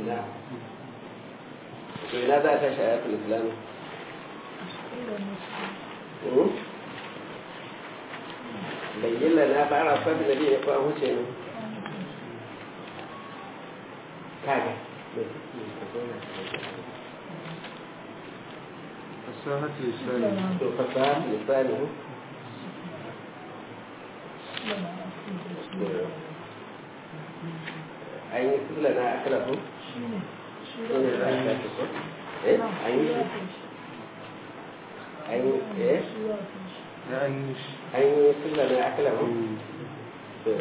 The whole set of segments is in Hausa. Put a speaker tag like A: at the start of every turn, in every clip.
A: na to ina za ta shi ayatul islam bayyana na fara sabi da biyu ko an huce ne kaga
B: فصاحة لسانه
A: to fasaha lisani an yi sula na akala ko shi ne za a shafi ko eh an yi an yi eh
B: يعني
A: an yi sula na akala ko to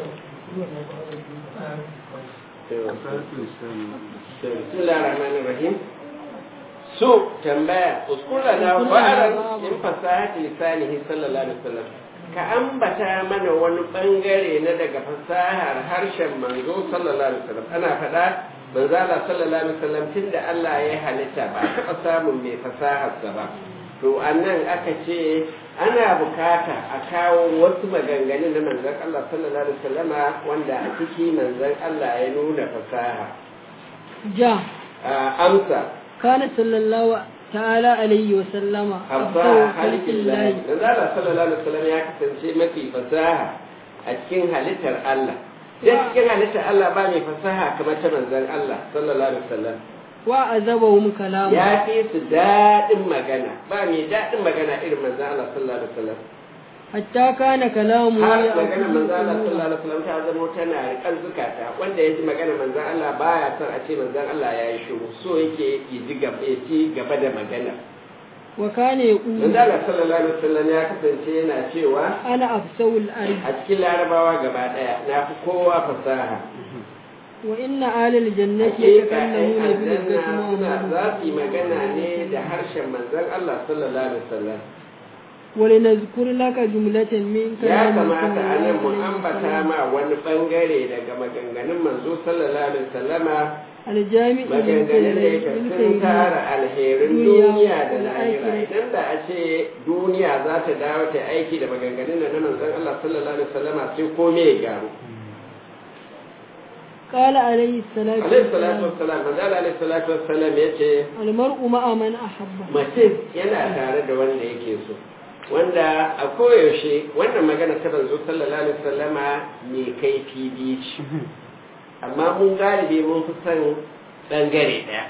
A: to
B: فصاحة لسانه
A: bismillahir rahmanir rahim so tambaya uskura na fa'aran in fasahati lisanihi sallallahu alaihi wasallam ka ambata mana wani bangare na daga fasahar harshen manzo sallallahu alaihi wasallam ana faɗa manzo Allah sallallahu alaihi wasallam tunda Allah ya halitta ba a taɓa samun mai fasahar sa ba to annan aka ce ana bukata a kawo wasu maganganun na manzon Allah sallallahu alaihi wasallama wanda a ciki manzon Allah ya nuna fasaha
C: جاء
A: آه، أمسى
C: كان صلى الله تعالى عليه وسلم
A: أبا خالق الله نزال صلى الله عليه وسلم يا كسنشي مفي فساحة أتكين هلتر الله da cikin halittar Allah ba mai fasaha kamar ta manzon Allah sallallahu alaihi wasallam
C: وأذبهم كلامه
A: ya fi su daɗin magana ba mai daɗin magana irin manzon Allah sallallahu alaihi wasallam
C: حتى كان كلامه
A: har
C: يأكل
A: magana manzon Allah
C: القلوب.
A: sallallahu alaihi wasallam ta zama tana rikan zukata wanda ya ji magana manzon Allah baya son a ce manzon Allah ya yi shiru so yake ya ji gaba ya ci gaba da magana
C: وكان يقول
A: manzon Allah sallallahu alaihi wasallam ya kasance yana cewa
C: أنا أفسو الأرض
A: a cikin larabawa gaba daya na fi kowa fasaha
C: وإن أهل الجنة
A: hakika ɗan
C: يتكلمون
A: aljanna
C: بلغة
A: suna
C: محمد
A: za su yi magana ne da harshen manzon Allah sallallahu alaihi wasallam
C: ولنذكر لك جملة من
A: ya
C: كلام
A: kamata a nan mu
C: عليه
A: ambata
C: وسلم.
A: ma wani bangare daga maganganun manzo sallallahu alaihi wasallama
C: الجامع
A: maganganun da yake sun tara alherin duniya da lahira idan da a ce duniya za ta dawo ta aiki da maganganun da na manzon Allah sallallahu alaihi wasallama sai komai ya gyaru
C: قال عليه الصلاة
A: alaihi salatu
C: والسلام
A: wassalam manzo Allah alaihi salatu wassalam yace
C: المرء مع من أحب
A: mutum yana tare da wanda yake so wanda a koyaushe wannan magana ta banzo sallallahu alaihi wasallama mai kaifi biyu ce amma mun galibi mun fi son bangare ɗaya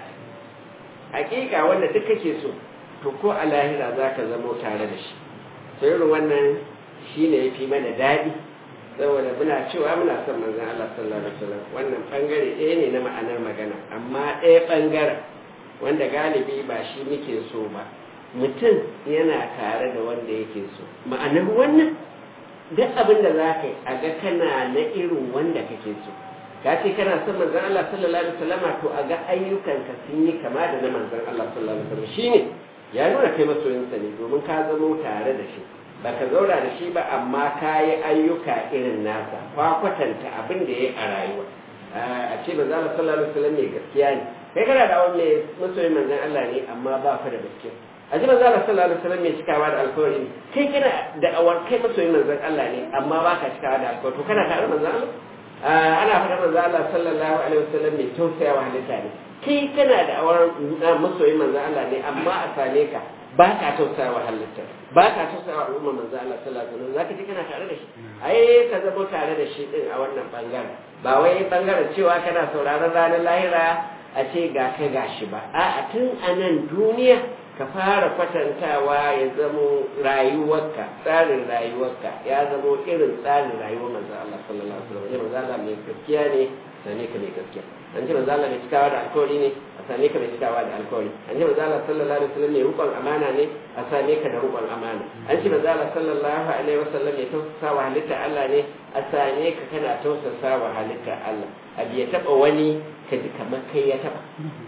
A: hakika wanda duk kake so to ko a lahira za ka zamo tare da shi to irin wannan shi ne ya fi mana daɗi saboda muna cewa muna son manzon Allah sallallahu alaihi wasallam wannan bangare ɗaya ne na ma'anar magana amma ɗaya bangaren wanda galibi ba shi muke so ba mutum yana tare da wanda yake so ma'anar wannan duk abin da za ka yi a ga kana na irin wanda kake so ka ce kana son manzon Allah sallallahu alaihi wasallam to a ga ayyukanka sun yi kama da na manzon Allah sallallahu alaihi wasallam shine ya nuna kai masoyinsa ne domin ka zamo tare da shi baka zauna da shi ba amma ka yi ayyuka irin nasa kwa kwatanta abin da ya yi a rayuwa a ce manzon Allah sallallahu alaihi wasallam mai gaskiya ne kai kana da wani masoyin manzon Allah ne amma ba ka da gaskiya a ji manzon Allah sallallahu alaihi wasallam mai cikawa da alkawari ne kai kana da awar kai masoyin manzon Allah ne amma ba ka cikawa da alkawari to kana tare da manzon Allah ana faɗa manzo Allah sallallahu alaihi wasallam mai tausaya wa halitta ne kai kana da awar masoyin manzo Allah ne amma a same ka ba ka tausaya wa halitta ba ka tausaya wa al'umma manzo Allah sallallahu alaihi wasallam zaka ji kana tare da shi ai ka zama tare da shi din a wannan bangaren ba wai bangaren cewa kana sauraron ranar lahira a ce ga ka gashi ba a'a tun a nan duniya ka fara kwatantawa ya zamo rayuwarka tsarin rayuwarka ya zamo irin tsarin rayuwar manzo Allah sallallahu alaihi wasallam manzo Allah mai gaskiya ne sane ka mai gaskiya an ce manzo Allah mai cikawa da alkawari ne a same ka mai cikawa da alkawari an ce manzo Allah sallallahu alaihi wasallam mai rukun amana ne a same ka da rukun amana an ce manzo Allah sallallahu alaihi wasallam mai tausasa wa halitta Allah ne a same ka kana tausasa wa halitta Allah abu ya taba wani ka ji kamar kai ya taba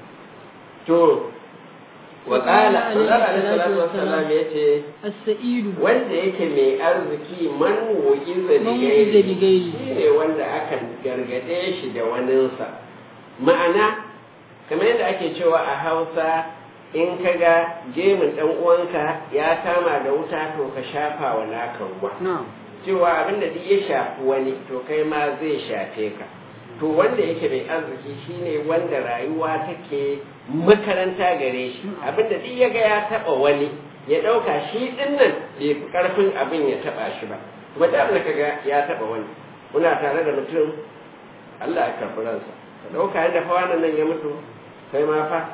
A: to wa qala sallallahu alaihi wasallam yace
C: السعيد
A: wanda yake mai arziki man wuƙiza
C: Man wuƙiza
A: digairi
C: bigairi.
A: shi ne wanda aka gargade shi da waninsa ma'ana kamar yadda ake cewa a hausa in ka ga gemun ɗan uwanka ya kama da wuta to ka shafa wa naka ruwa
B: نعم
A: cewa abin da duk ya shafi wani to kai ma zai shafe ka to wanda yake mai arziki shine wanda rayuwa take makaranta gare shi abinda duk ya ga ya taba wani ya dauka shi din nan bai fi karfin abin ya taba shi ba kuma da abin da kaga ya taba wani muna tare da mutum Allah ya karɓi ransa ka dauka yadda fa wannan nan ya mutu kai ma fa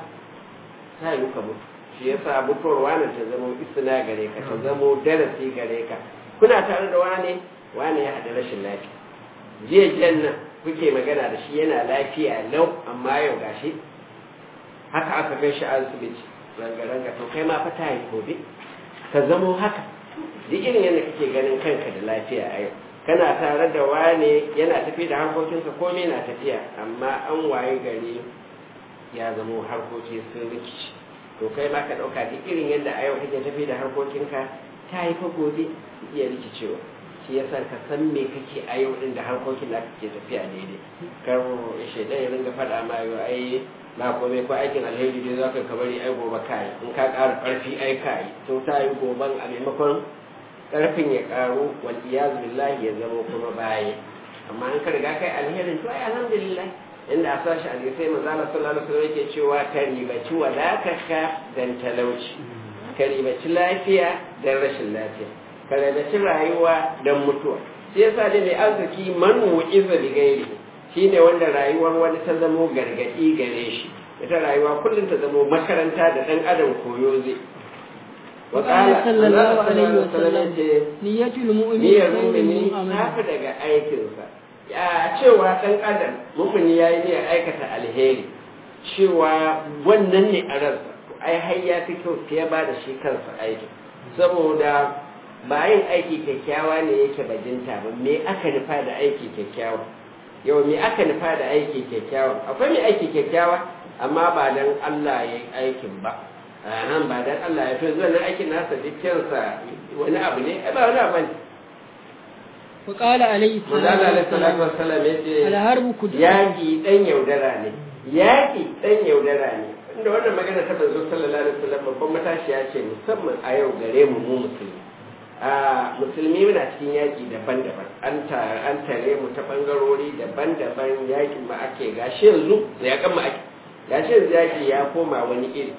A: ta yi ka mutu shi yasa mutuwar wani ta zama isna gare ka ta zama darasi gare ka kuna tare da wani wani ya haɗa rashin lafiya jiya jiyan nan kuke magana da shi yana lafiya lau amma yau gashi haka aka kai shi asibiti ranga-ranga to kai ma fa ta yi gobe ka zamo haka duk irin yadda kake ganin kanka da lafiya a yau kana tare da wane yana tafi da harkokinsa komai na tafiya amma an waye gari ya zamo harkoki sun rikici to kai ma ka ɗauka duk irin yadda a yau kake tafi da harkokinka ta yi fa gobe iya rikicewa shi yasa ka san me kake a yau din da harkokin da kake tafiya daidai kar shaidan ya ringa faɗa ma yau ai na komai ko aikin alheri dai zaka ka bari ai gobe kai in ka ƙara ƙarfi ai kai to ta yi goban a maimakon ƙarfin ya ƙaru wal iyaz billahi ya zama kuma baya amma in ka riga kai alherin to ai alhamdulillah inda a sashi hadisai manzo Allah sallallahu alaihi wasallam yake cewa ka ribaci wadatarka dan talauci ka ribaci lafiya dan rashin lafiya ka ribaci rayuwa dan mutuwa shi yasa dai mai arziki man wu'iza bi gairi shine wanda rayuwar wani ta zamo gargadi gare shi ita rayuwa kullum ta zamo makaranta da dan adam koyo zai
C: وقال صلى الله عليه وسلم نية المؤمن
A: niyyar
C: خير
A: mumini
C: من
A: ta fi
C: عمله
A: daga aikinsa ya cewa ɗan adam mumini ya yi niyyar aikata alheri cewa wannan ne a ransa to ai har ya fi kyau fiye ba da shi kansa aiki saboda ba yin aiki kyakkyawa ne yake bajinta ba me aka nufa da aiki kyakkyawa yau me aka nufa da aiki kyakkyawa akwai mai aiki kyakkyawa amma ba dan Allah ya yi aikin ba a nan ba dan Allah ya fi zuwa nan aikin nasa dukkansa wani abu ne ai ba wani abu ne
C: وقال عليه
A: manzo Allah alaihi
C: الصلاة
A: salatu
C: والسلام
A: wassalam yace
C: الحرب كدر
A: yaƙi ɗan yaudara ne yaƙi ɗan yaudara ne inda wannan magana ta manzo sallallahu alaihi wasallam babban matashiya ce musamman a yau gare mu mu musulmi a musulmi muna cikin yaƙi daban-daban an tare an tare mu ta bangarori daban-daban yaƙin mu ake gashi yanzu yaƙan mu ake gashi yanzu yaƙi ya koma wani iri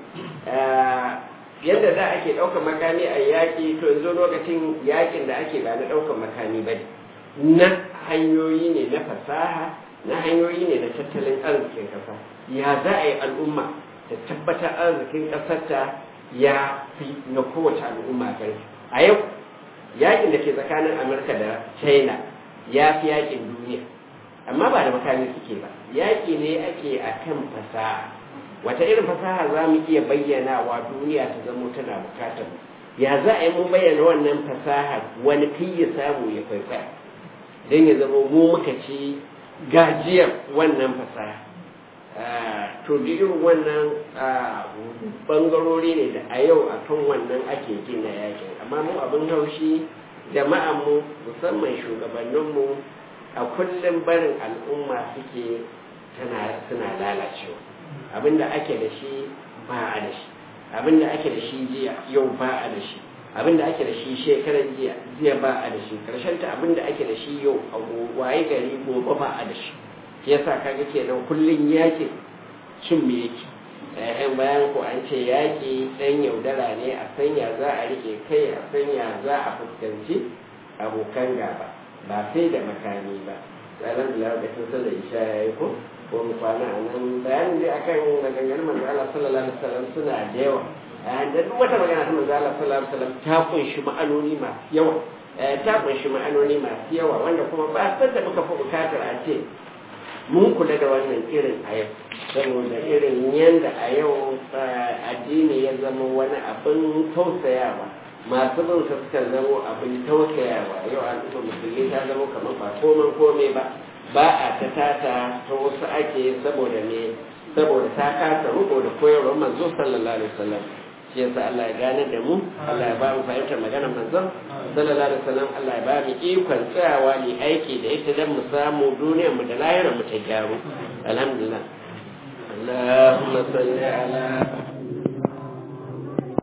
A: Ah, yadda da ake ɗaukar makami a yaƙi to yanzu lokacin yaƙin da ake ba na ɗaukar makami ba ne na hanyoyi ne na fasaha na hanyoyi ne na tattalin arzikin ƙasa ya za a yi al'umma ta tabbatar arzikin ƙasarta ya fi na kowace al'umma ƙarfi a yau yakin da ke tsakanin amurka da china ya fi yakin duniya amma ba da makami suke ba yaki ne ake a kan fasaha wata irin fasaha za mu iya bayyana wa duniya ta zamo tana bukatar mu ya za a yi mun bayyana wannan fasaha wani kai ya samu ya kwaikwaya don ya zama mu muka ci gajiyar wannan fasaha Ah, to da irin wannan ah, bangarori ne da a yau a kan wannan ake gina yakin amma mu abin haushi jama'anmu musamman shugabanninmu a kullum barin al'umma suke tana suna lalacewa abinda ake da shi ba a da shi abinda ake da shi jiya yau ba a da shi abinda ake da shi shekaran jiya jiya ba a da shi karshen ta abinda ake da shi yau a waye gari gobe ba a da shi shi yasa kaga kenan kullun yakin cin me yake eh bayan ko an ce yaki dan yaudara ne a sanya za a rike kai a sanya za a fuskanci abokan gaba ba sai da makami ba tsaron da lokacin sallar isha ya yi ko ko mu kwana a nan bayanin dai akan maganganun manzo Allah sallallahu alaihi wasallam suna da yawa da duk wata magana ta manzo Allah sallallahu alaihi wasallam ta kunshi ma'anoni masu yawa ta kunshi ma'anoni masu yawa wanda kuma ba san da muka fi bukatar a ce mun kula da wannan irin a yau saboda irin yadda a yau addini ya zama wani abin tausayawa masu bin sa suka zama abin tausayawa yau al'umma musulmi ta zama kamar ba komai komai ba ba a ta tata ta wasu ake saboda me saboda ta kasa riko da koyarwar manzo sallallahu alaihi wasallam shi yasa Allah ya gane da mu Allah ya ba mu fahimtar maganar manzon sallallahu alaihi wasallam Allah ya ba mu ikon tsayawa ne aiki da ita dan mu samu duniyar mu da lahirar mu ta gyaru alhamdulillah اللهم صل على